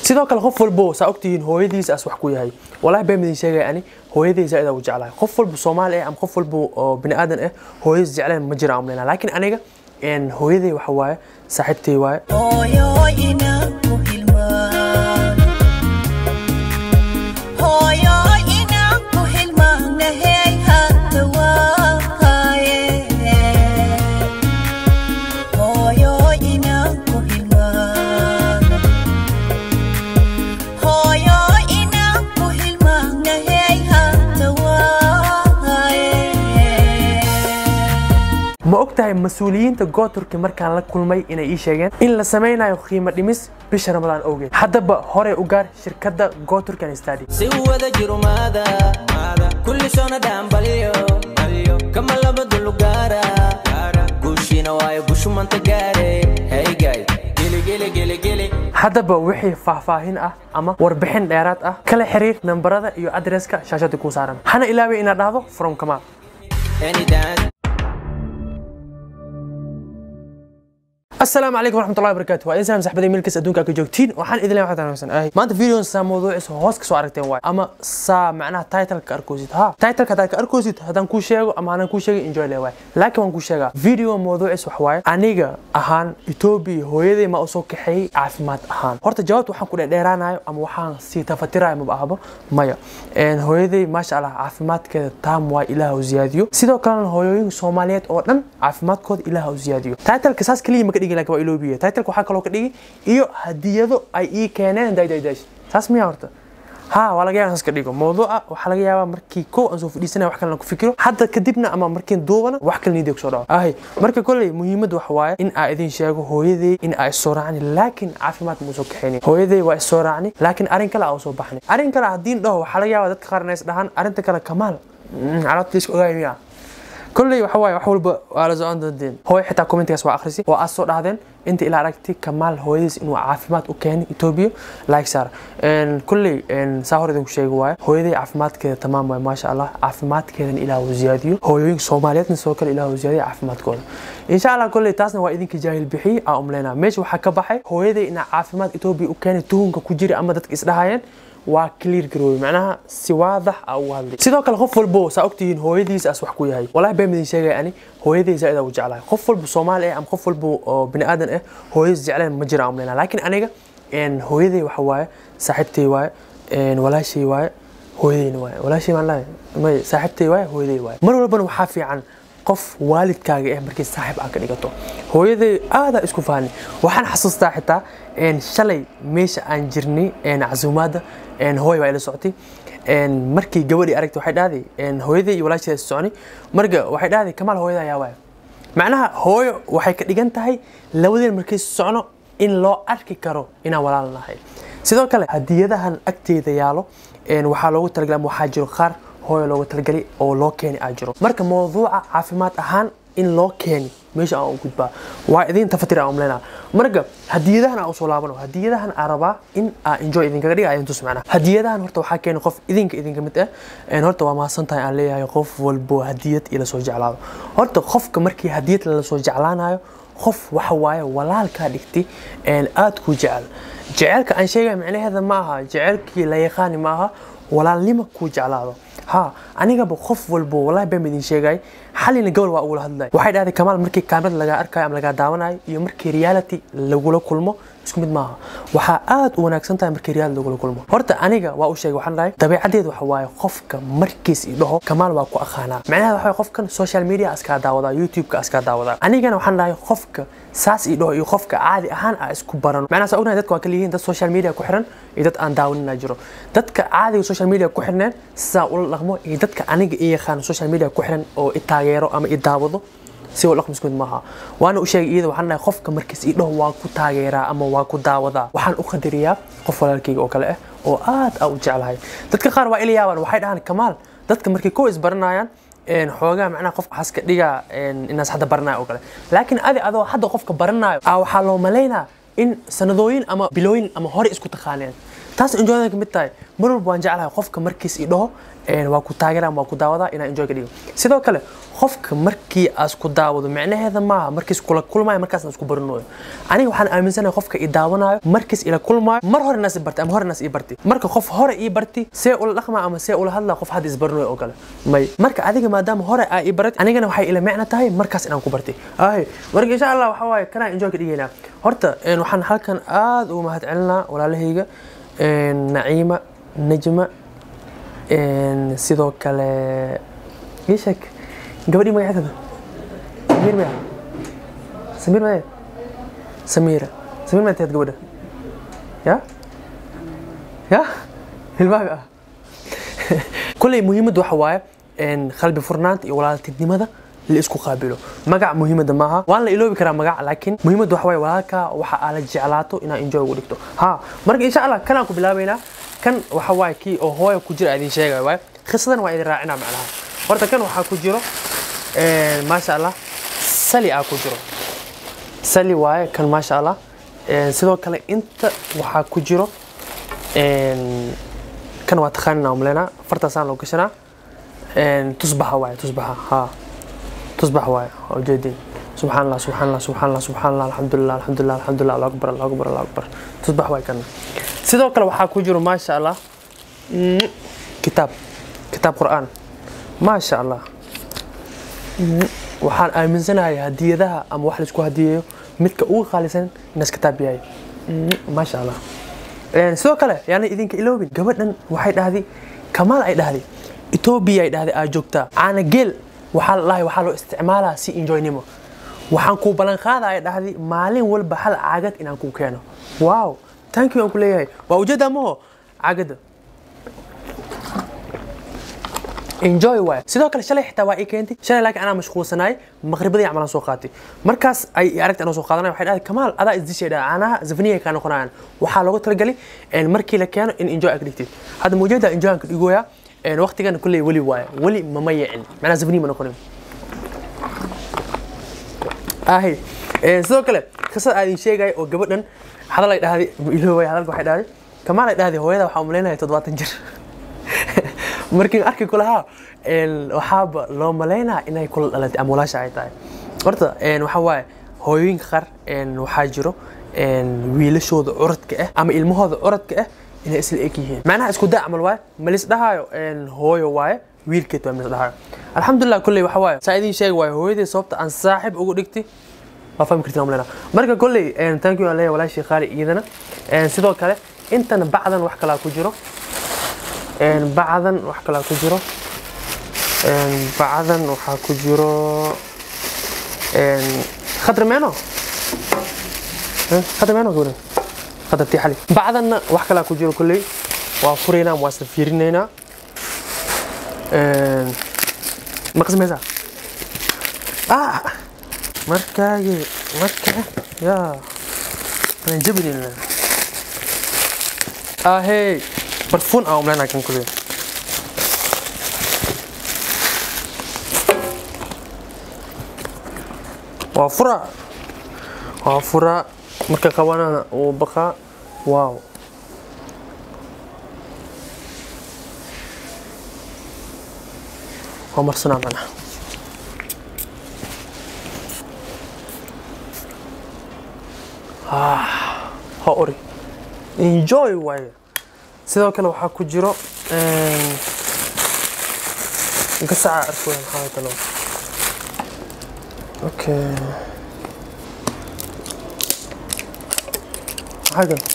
sidoo kale qof walbo saa ogtihiin hooyadiisa as wax ku yahay walahi been midin sheegaya ani hooyadii zaaid u jeclahay qof walbo soomaali ah ama qof walbo oo bini aadan ah hooyadiis jecleen ma jira amlena laakiin aniga hooyaday waxa waaye saaxiibtay waaye ma ogtahay mas-uuliyiinta gooturki markaan la kulmay inay ii sheegeen in la samaynayo qiimo dhimis bisha ramadaan awgeed haddaba horey u gaar shirkadda gooturkan stadi si wada jirumaada kulli soona dhaanbalyo kama laba dulugaara guushiina waayo gushumanta gaare heygay geligeligeligeli haddaba wixii faahfaahin ah ama warbixin dheeraad ah kala xiriir nambarada iyo adreska shaashada kuu saaran hana ilaaway inaad dhahdo from kamaal anytime السلام عليكم ورحمة الله وبركاته وإن سلام صاحبتي ملكس أدونك أكو جوجتين وحان إذن لما حتى نفسنا أهي ما أنت فيديو سا موضوع اسمه هوس كسو عرفتين واي أما سا معناها تايتل كأركوزيت ها تايتل كتا كأركوزيت هذا نكو شيغو أما أنا نكو شيغو انجوي لي واي لكن وانكو شيغا فيديو موضوع اسمه حواي أنيغا أهان إتوبي هويدي ما أسو كحي عافمات أهان هورتا جوابت وحان كودا ديرانايو أما وحان سي تفتراي مبأهبو مايا إن هويدي ما شاء الله عافمات كده تام واي إله وزياديو سيدو كان هويوين سوماليات أو دن عافمات كود إله وزياديو تايتل كساس كلي ما كديغي لك وإلوبية taitleka waxaa kaloo ka dhigi iyo hadiyado ay ii keeneen daydaydash saas miyaa horta ha waa laga yaaba saas ka dhigo mawduuca waxaa laga yaabaa markii kow aan soo fadhiisanaya wax kalena ku fikiro hadda kadibna ama markiin duubana wax kale niidiga kusoo dhaco ahay marka kolley muhiimadda waxa waaye in aa idin sheego hooyaday in aa isoo raacni laakiin caafimaad ma usoo kaxaynin hooyaday waa isoo raacni laakiin arrin kale aa usoo baxni arrin kale haddiin dhaho waxaa laga yaabaa dadka qaar inay is dhahaan arrinta kale kamaal calaabta iska ogaay miyaa كل وحواي وحول على زعان دين هو حتى كومنت كاس واخرسي واسو دهدين انت الى aragti كمال هويديس انه عافماد u keen Ethiopia like sar ان كل ان ساهر idin ku sheego waay hooyaday caafimaadkeeda tamaam waay maasha Allah caafimaadkeedan ilaa uu ziyaadiyo hooyooyin Soomaaliyeedna soo kale ilaa uu ziyaadiyo caafimaadkooda insha Allah kulli taasna waa idinka jaahil bixi aa umleena meesha waxa ka baxay hooyaday ina caafimaad Ethiopia u keen tuhunka ku jira ama dadka isdhahayeen waa clear garoobay macnaha si waadax ah u hadlay sidoo kale qof walbo saa ogtihiin hooyadiisa as wax ku yahay walahi been midin sheegaya ani hooyaday zaaid u jeclahay qof walbo soomaali ah ama qof walbo oo bini aadan ah hooyadiis jecleen ma jira amlena laakiin aniga hooyaday waxa waaye saaxiibtay waaye walaashay waaye hooyadayna waaye walaashay maan lahay may saaxiibtay waaye hooyaday waaye mar walbana waxaa fiican qof waalidkaaga ah markii saaxiib aad ka dhigato hooyaday aadaa isku fahanay waxaan xasuustaa xitaa shalay meesha aan jirnay casuumaadda hooy baa ila socotay markii gabadhii aragtay waxay dhahday hooyaday iyo walaasheeda soconi marka waxay dhahday kamaal hooyada ayaa waaya macnaha hooyo waxay ka dhigan tahay labadeen markay socno in loo arki karo inaan walaal nahay sidoo kale hadiyadahan agteeda yaalo waxaa loogu talagalay ama waxaa jiro qaar hooyo loogu talagalay oo loo keeni aa jiro marka mawduuca caafimaad ahaan in loo keeni meesha aan u gudbaa waa idin tafatir aan umleynaa marka hadiyadahan aan usoo laabano hadiyadahan aan rabaa in aa enjoy idinkaga dhiga idin tus macnaa hadiyadahan horta waxaa keeni qof idinka idinka mid ah horta waa mahadsan tahay aan leeyahay qof walbo hadiyad ila soo jeclaado horta qofka markii hadiyad lala soo jeclaanayo qof waxa waaye walaalkaa dhigtay aad ku jecel jecelka aan sheegaya micnaheeda ma aha jecelkii la yaqaani ma aha walaalnimo kuu jeclaado ها aniga ba qof walbo wallahi baan idin sheegay xalina gobol waa ugula hadlay waxay dhahday kamaal markii kaamirad laga arkayo ama laga daawanayo iyo markii reality lagula kulmo isku mid maaha waxaa aad u wanaagsan tahay markii reality lagula kulmo horta aniga waa u sheegay waxaan dhahay dabeecadeedu waxa waaye qofka markiis i dhaho kamaal waa ku aqaanaa macnaheeda waxa waaye qofkan social media askaa daawadaa youtube-ka askaa daawadaa anigana waxaan dhahay qofka saas i dhaho iyo qofka caadi ahaan aa isku barano macnaha saa ognahay dadka waa kala yihiin dad social media ku xiran iyo dad aan daawanina jiro dadka caadiga social media ku xirneen sidaa ula dhaqmo iyo dadka aniga i yaqaan social media ku xiran oo i taageero ama i daawado si ula dhaqmo isku mid maaha waana u sheegay iyada waxaan dhahay qofka markiis i dhaho waa ku taageeraa ama waa ku daawadaa waxaan u qadariyaa qof walaalkayga oo kale ah oo aad aa u jeclahay dadka qaar waa ila yaabaan waxay dhahaan kamaal dadka markay kow isbaranayaan xoogaa macnaha qof xaska dhigaa inaas hadda baranayo oo kale laakiin adi adoo hadda qofka baranayo aa waxaa loo malaynaa in sanadooyin ama bilooyin ama hore isku taqaaneen taas enjoyda ka mid tahay mar walba waan jeclahay qofka markiis i dhaho een, waa ku taageera ama waa ku daawadaa inaan enjoy ka dhigo sidoo kale qofka markii aas ku daawado micnaheeda maaha markiis kula kulmaayo markaasna isku baranayo aniga waxaan aaminsanahay qofka i daawanayo markiis ila kulmaayo mar hore naas i bartay ama hore naas i bartay marka qof hore ii bartay see ula dhaqmaa ama see ula hadlaa qof hadda isbaranayo oo kale may marka adiga maadaama hore aa i baratay anigana waxay ila micno tahay markaas inaan ku bartay ay marka insha allah waxa waaye kanaa enjoy ka dhigaynaa horta een, waxaan halkan aad ugu mahad celinaa walaalahayga een, naciima najma een, sidoo kale ii sheeg gabadhii magaceeda samiir maya samiir maya samiira samiir maya tahed gabadha ya ya hilmaaga ah kulley muhiimadda waxa waaye een, qalbi furnaanta iyo walaaltinimada la isku qaabilo magac muhiimadda maaha waan la iloobi karaa magac laakiin muhiimadda waxa waaye walaalka waxa aa la jeclaato inaa enjoy ugu dhigto ha marka insha allah kanaan ku bilaabaynaa kan waxa waaye kii oo hooya ku jira idin sheegaya waaye khisadan waa idin raacinaa macnaha horta kan waxaa ku jiro een, maasha allah sali aa ku jiro sali waaye kan maasha allah Een, sidoo kale inta waxaa ku jiro een, kan waa taqaanina umleynaa fartaasaan loo gashanaa Een, tusbaxa waaye tusbaxa ha tusbax waaye waa ujeedin subxaan allah subxaan allah subxaan allah subxaan allah alxamdulilah alxamdulilah alxamdulilah allahu akbar allahu akbar allahu akbar tusbax waaye kan sidoo kale waxaa ku jiro maasha allah mm, kitaab kitaab qur'aan maasha allah Mm, waxaan aaminsanahay hadiyadaha ama wax laisku hadiyeeyo midka ugu qaalisan inaas kitaab yahay Mm, maasha allah Een, sidoo kale yaana idinka iloobin gabadhan waxay dhahday kamaal ay dhahday etoobiya ay dhahday aa joogtaa caana geel waxaa la dhahay waxaa loo isticmaalaa si enjoynimo waxaan kuu ballan qaada ay dhahday maalin walba hal caagad inaan kuu keeno wow thank you aan ku leeyahay waa ujeedaa maho caagada enjoy waay sidoo kale shalay xitaa waa ii keentay shalay laakiin anaa mashquulsanaay maqribadii camalan soo qaatay markaas ay i aragtay anoo soo qaadanay waxay dhahday kamaal adaa isdishay dhaha caanaha zafniya kaa noqonayaan waxaa loogu talagalay een, markii la keeno in enjoy aad ka dhigtid hadda mawjeeda enjoy aan ka dhigoyaa een, waqtigan kulley weli waaye weli mama yicin macnaa zafniya ma noqonin ahi Een, sidoo kale qisada aad idin sheegaya oo gabadhan hadal ay dhahday iloobay hadalka waxay dhahday kamaal ay dhahday hooyada waxaa umaleynaya toddobaatan jir markii arki kulahaa een, waxaaba loo malaynaa inay kula dhalatay ama walaasha ay tahay horta een, waxaa waaye hooyooyinka qaar een, waxaa jiro een, wiilashooda curadka ah ama ilmahooda curadka ah inay isla eg yihiin macnaha isku daa camal waaye malis dhahaayo een, hooyo waaye wiilkeed waa malis dhahaayo alxamdulilah kulley waxa waaye saa idiin sheegi waaye hooyadii sababta aan saaxib ugu dhigtay waa fahmi kartiin umleynaa marka kolley een, thank you aan leeyahay walaashii qaali iyadana Een, sidoo kale intana bacdan wax kalaa ku jiro Een, bacdan wax kalaa ku jiro Een, bacdan waxaa ku jiro een, khadra meeno Eh, khadra meeno gabadhan khadra tii xali bacdanna wax kalaa ku jiro kolley waa furaynaa waa isla fiirinaynaa Een, ma qasmaysaa ah markaagi marka yaa aan jabinayna ahey barfuun aan umleynaa kan kolley waa fura waa fura marka qabanana uu baqaa waaw waa marsanaa macnaha ah ha ori enjoy waaye sidoo kale waxaa ku jiro een, gasaca arkoya maxaa kalo okay maxaa kale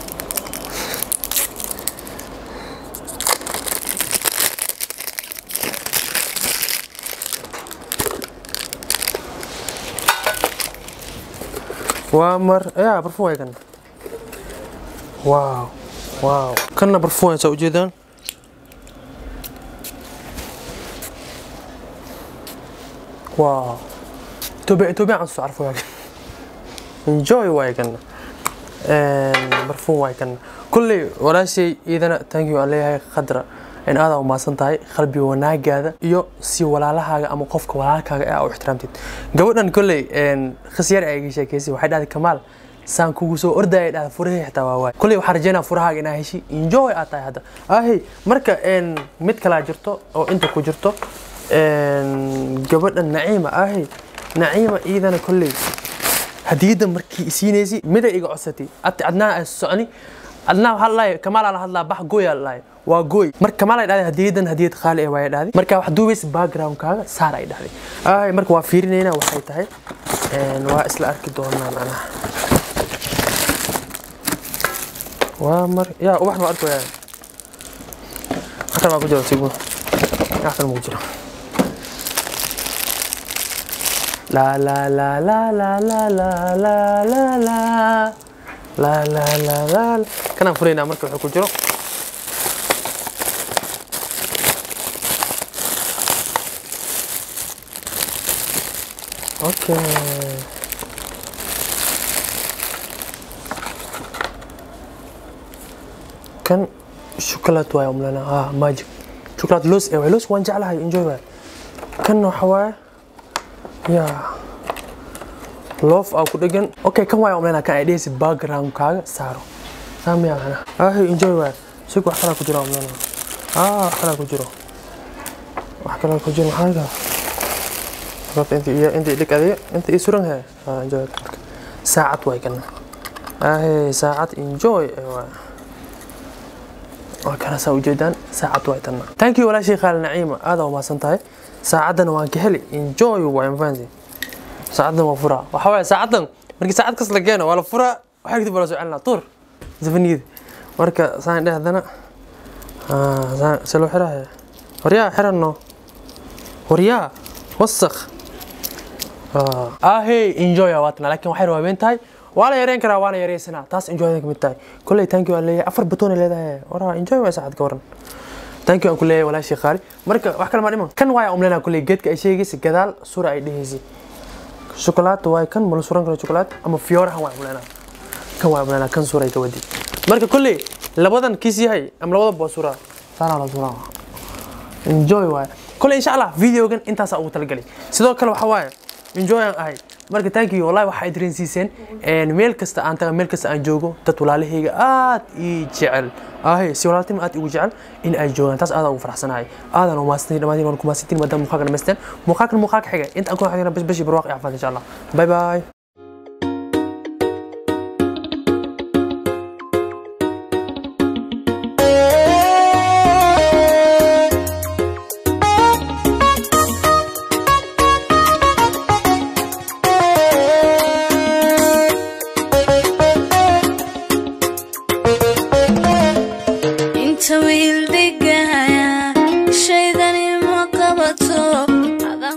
waa mar ya barfuun waay kan waaw waaw kanna barfuun saa ujeedaan waaw etoobiya etoobiya aan soo carfo waagan enjoy waay kanna barfuun waay kanna kulley walaashay iidana thank you aan leeyahay khadra in aad u maasan tahay qalbi wanaagaada iyo si walaalahaaga ama qofka walaalkaaga ah u ixtiraamtid gabadhan kolley khisyar ay iga sheekeysay waxay dhahday kamaal saan kugu soo ordaya dhahda furahii xitaa waa waay kuley waxaan rajeynaa furahaaga inaa heshi enjoy aad tahay hadda ahey marka een, mid kalaa jirto oo inta ku jirto een, gabadha naciima ahey naciima iidana kolley hadiyadda markii isiinaysay miday iga codsatay ati adnaa ay soconi adnaa waxaa lalahay kamaalaa la hadlaa bax gooyaa lalahay waa gooy marka kamaal ay dhahday hadiyadan hadiyad qaali ah waaya dhahday marka wax duubaysa backgroundkaaga saar ay dhahday ay marka waa fiirinaynaa waxay tahay een, waa isla arki doonaa macnaha waa mar yaa ubaxna waa arkayaa akhtar baa ku jira sigmo akhtar ma ku jiro La la la la la la la la la la la la la la kanaan furaynaa marka wuxuu ku jiro okay kan shuklaad waay umlana ah magic shuklaad loos eh waay loos waan jeclahay enjoy waay kan waxa waaye yaa loof aa ku dhegan okay kan waay umlana kan ay dhehaysa backgroundkaaga saaro saamiya macna ahi enjoy waay sig wax kalaa ku jira umlana ah wax kalaa ku jiro wax kalaa ku jiro maxaa kaa rabta inta iyo inta dhig adiga inta ii suran he ah enjoy marka saacad waay kana ahi saacad enjoy eh, waay waa kana saa ujeedaan saacad waay tanna thank you walaashay khaali naciima aada umaasan tahay saacaddana waan ka heli enjoy waay mafahansi saacadan waa furaa waxa waaye saacadan markii saacad kas la keeno waa la furaa waxaa kadib waa la soo celinaa tuur zafaniyada marka saan dhehdana se loo xiraaya waryaa xiranno waryaa wasaq ahey enjoy aa waatana laakiin waxay rawaabeen tahay waa la yareyn karaa waana yareysanaa taas enjoy ka mid tahay kolley thank you aan leeyahay afar batoon ay leedahay waraa enjoy waa saacad ka waran thank you aan ku leeyahay walaashii qaali marka wax kale ma dhiman kan waaya umleynaa kolley geedka ay sheegaysa gadaal sura ay dhehaysay shokolaad waay kan mala suran karo shokolaad ama fiyoorahan waay umleynaa kan waay umleynaa kan suray ka wadi marka kolley labadan kiis yahay ama labada boo suraa saanaa la suraa enjoy waay kolley insha allah videogan intaasaa ugu talagalay sidoo kale waxa waaye enjoy aan ahay marka thank you wallahi waxay dareensiiseen een meel kasta aan taga meel kasta aan joogo dad walaalahayga aad ii jecel ahe si walaaltinima aad igu jecel in ay joogaan taas aad ugu faraxsanahay aadan u maasantay dhammaantiin waan ku maasantiin maadaama muuqaalka dhamaysteen muuqaalkan muuqaalka xiga inta aan ku xidhina bas bashi barwaaq iyo caafimaad insha allah bye bye